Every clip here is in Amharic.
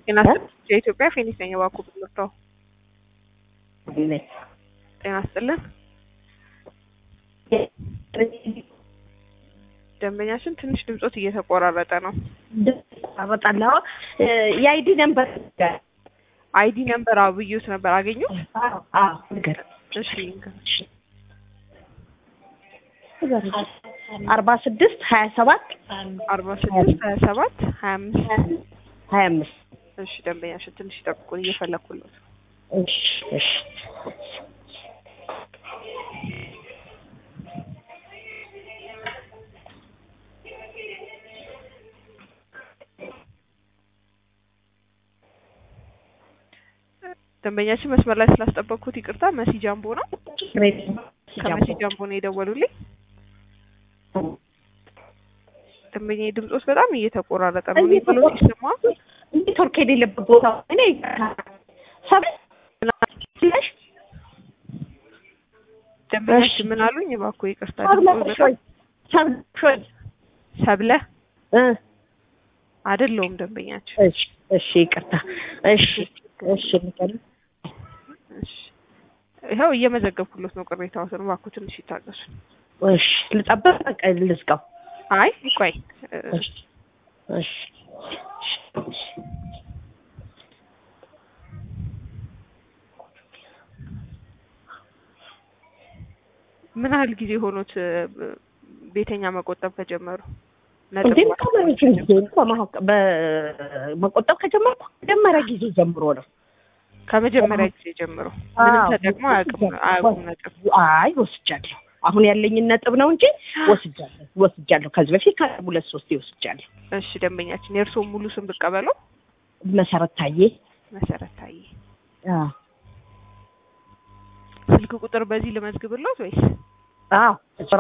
ጤና የኢትዮጵያ ፌኒክስ ነኝ። እባክዎ ብትመጣው ጤና ይስጥልን። ደንበኛችን ትንሽ ድምጾት እየተቆራረጠ ነው። አበጣለሁ የአይዲ ነምበር አይዲ ነምበር አብዩት ነበር አገኙ? ነገር እሺ አርባ ስድስት ሀያ ሰባት አርባ ስድስት ሀያ ሰባት ሀያ አምስት ሀያ አምስት እሺ ደንበኛችን ትንሽ ይጠብቁን እየፈለኩለት ነው። እሺ እሺ ደንበኛችን መስመር ላይ ስላስጠበቅኩት ይቅርታ። መሲ ጃምቦ ነው። ከመሲ ጃምቦ ነው የደወሉልኝ። ደንበኛ ድምጾት በጣም እየተቆራረጠ ነው። እኔ ብሎ ሲሰማ ኔትወርክ የሌለበት ቦታ እኔ ሰብ ደንበኛችን ምን አሉኝ? እባክዎ ይቅርታ። ድምጾት በጣም ሰብሾች ሰብለ አይደለውም ደንበኛችን። እሺ እሺ ይቅርታ። እሺ እሺ ንገሪኝ። እሺ ይኸው እየመዘገብኩለት ነው ቅሬታዎትን። እባክዎ ትንሽ ይታገሱ። እሺ ልጠብቅ፣ በቃ ልዝጋው። አይ ቆይ እሺ እሺ ምን ያህል ጊዜ ሆኖት ቤተኛ መቆጠብ ከጀመሩ? እንዴ ከመሬት ጊዜ በመቆጠብ ከጀመርኩ መጀመሪያ ጊዜ ጀምሮ ነው። ከመጀመሪያ ጊዜ ጀምሮ ምንም ተጠቅሞ አያውቅም አያውቁም ነጥብ? አይ ወስጃለሁ። አሁን ያለኝን ነጥብ ነው እንጂ ወስጃለሁ ወስጃለሁ። ከዚህ በፊት ከሁለት ሶስት ወስጃለሁ። እሺ ደንበኛችን የእርስዎ ሙሉ ስም ብቀበለው? መሰረት ታዬ። መሰረት ታዬ። አዎ ስልክ ቁጥር በዚህ ልመዝግብሎት ወይስ? አዎ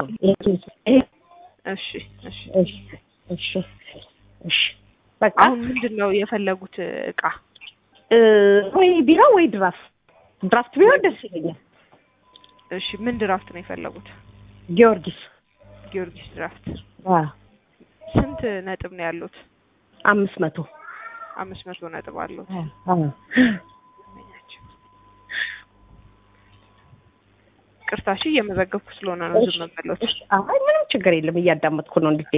እሺ እሺ እሺ እሺ እሺ በቃ አሁን ምንድን ነው የፈለጉት እቃ? ወይ ቢራ ወይ ድራፍት ድራፍት ቢሆን ደስ ይለኛል። እሺ ምን ድራፍት ነው የፈለጉት? ጊዮርጊስ ጊዮርጊስ ድራፍት። አዎ ስንት ነጥብ ነው ያሉት? አምስት መቶ አምስት መቶ ነጥብ አሉት። አዎ ቅርታ እሺ እየመዘገብኩ ስለሆነ ነው ዝም ብሎት። አይ ምንም ችግር የለም እያዳመጥኩ ነው እንዴ።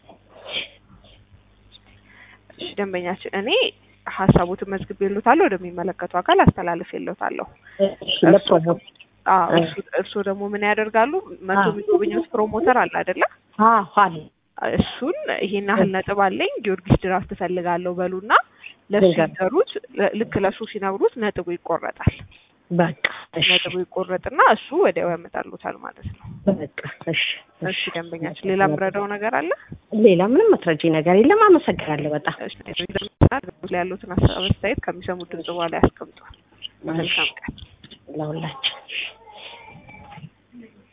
እሺ ደንበኛችን እኔ ሀሳቦትን መዝግቤልዎታለሁ ወደሚመለከተው አካል አስተላልፌልዎታለሁ። ለፕሮሞት አዎ እርስዎ ደግሞ ምን ያደርጋሉ? መቶ የሚጎበኙት ፕሮሞተር አለ አይደለ? አዎ አለ እሱን ይሄን ያህል ነጥብ አለኝ ጊዮርጊስ ድራፍት እፈልጋለሁ በሉና ለሱ ሲነግሩት ልክ ለሱ ሲነግሩት ነጥቡ ይቆረጣል። በቃ እሺ ነጥቡ ይቆረጥና እሱ ወዲያው ያመጣሉታል ማለት ነው። በቃ እሺ እሺ ደንበኛችን ሌላ የምረዳው ነገር አለ? ሌላ ምንም መስረጂ ነገር የለም። አመሰግናለሁ በጣም እሺ ላይ ያሉትን አስተያየት ከሚሰሙት ድምጽ በኋላ ያስቀምጧል። መልካም ቀን ለሁላችን